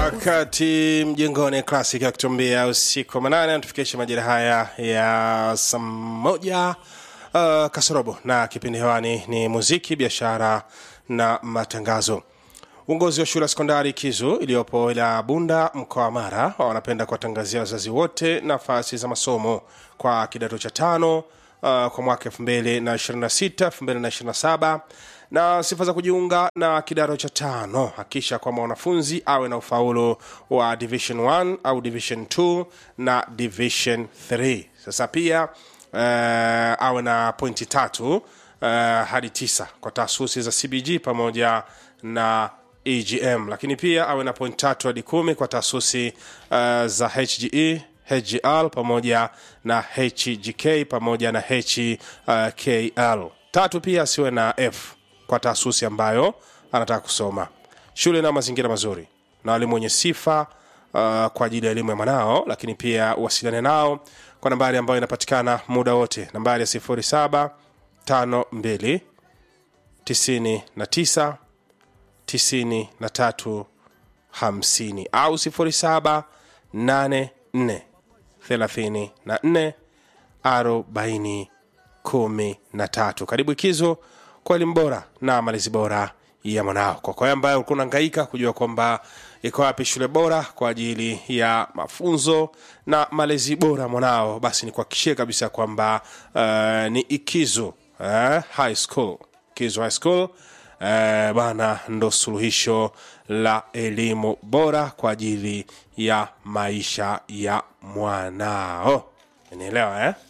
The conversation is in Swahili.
wakati mjengoni classic akitumbia usiku wa manane anatufikisha majira haya ya saa moja uh, kasorobo na kipindi hewani ni muziki biashara na matangazo uongozi wa shule ya sekondari kizu iliyopo ila bunda mkoa wa mara wanapenda kuwatangazia wazazi wote nafasi za masomo kwa kidato cha tano uh, kwa mwaka 226 227 na sifa za kujiunga na kidato cha tano hakisha kwamba mwanafunzi awe na ufaulu wa division 1 au division 2 na division 3 sasa pia uh, awe na pointi tatu uh, hadi tisa kwa taasisi za cbg pamoja na egm lakini pia awe na point tatu hadi kumi kwa taasisi uh, za hge hgl pamoja na hgk pamoja na hkl tatu pia asiwe na f kwa taasisi ambayo anataka kusoma shule na mazingira mazuri na walimu wenye sifa uh, kwa ajili ya elimu ya mwanao lakini pia uwasiliane nao kwa nambari ambayo inapatikana muda wote nambari ya 07 52 99 93 50 au 07 84 34 40 13 karibu ikizo kwa elimu bora na malezi bora ya mwanao kwa kwa ambaye ulikuwa unahangaika kujua kwamba iko wapi shule bora kwa ajili ya mafunzo na malezi bora mwanao basi ni kuhakikishie kabisa kwamba uh, ni ikizo uh, high school ikizo high school uh, bana ndo suluhisho la elimu bora kwa ajili ya maisha ya mwanao nielewa eh?